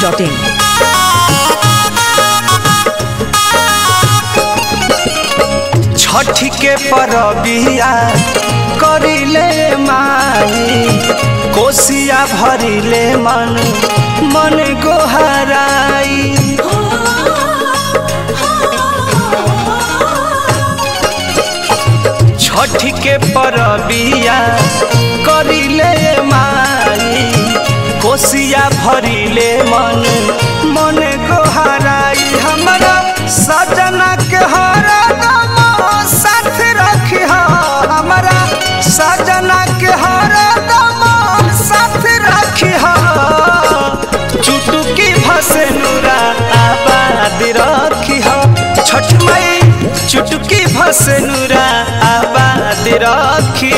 masti.in. Chhath के परबिया करिले माई कोसिया भरिले मन मन गोहराई छठ के परबिया करिले माई कोसिया भरिले मन मन गोहराई हमरा सजना के हरदम साथ रखी हमरा सजना के हरदम साथ रखी चुटुकी भसे नूरा आबाद रखी छठ मई चुटुकी भसे नूरा आबाद रखी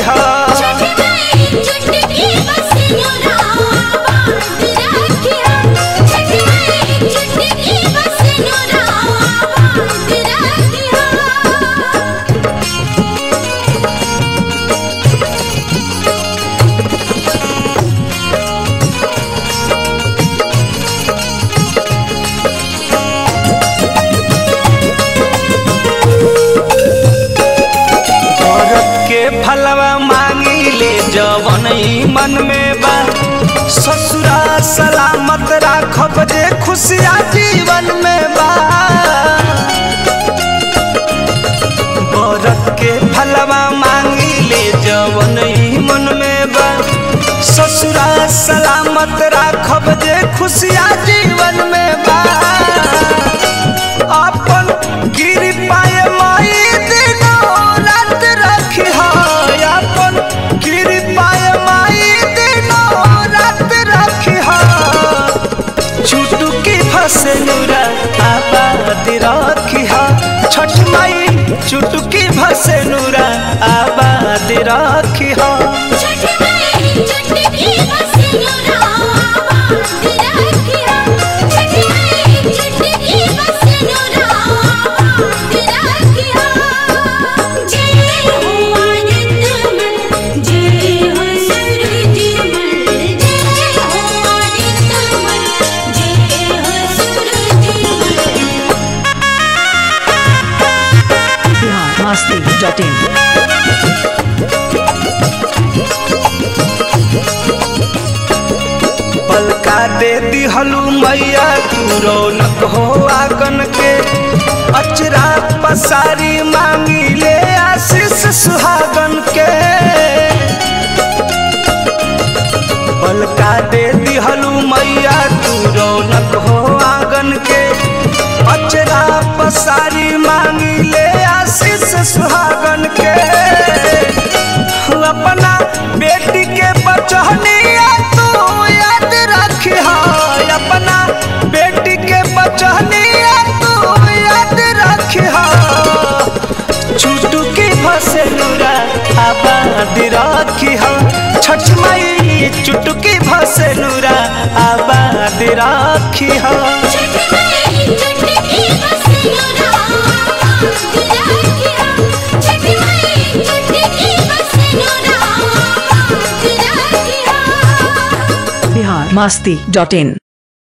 औरत के फलवा मांगी ले जवन ई मन में बा ससुरा सलामत राखब जे खुशिया जीवन में बा औरत के फलवा मांगी ले जवन ई मन में बा ससुरा सलामत राखब जे खुशिया जीवन में बा अपन गिर पाए माई दिनों रात रखी है अपन गिर पाए माई दिनों रात रखी है चुटुकी फसे नूरा आबाद रखी है छठ माई चुटुकी फसे नूरा आबाद रखी है Bihar masti.in. पलका दे दिहलू मैया तू रौनक हो आगन के अचरा पसारी मांगी ले आशीष सुहागन के पलका दे दिहलू मैया तू रौनक हो आंगन के अचरा पसारी मांगी ले आशीष सुहागन के अपना बेटी के बचहनिया तू याद रखी अपना बेटी के बचहनिया तू याद रखी चुटुकी भसे नूरा आबाद रखी छठ मई चुटुकी भसे नूरा आबाद रखी Bihar masti.in.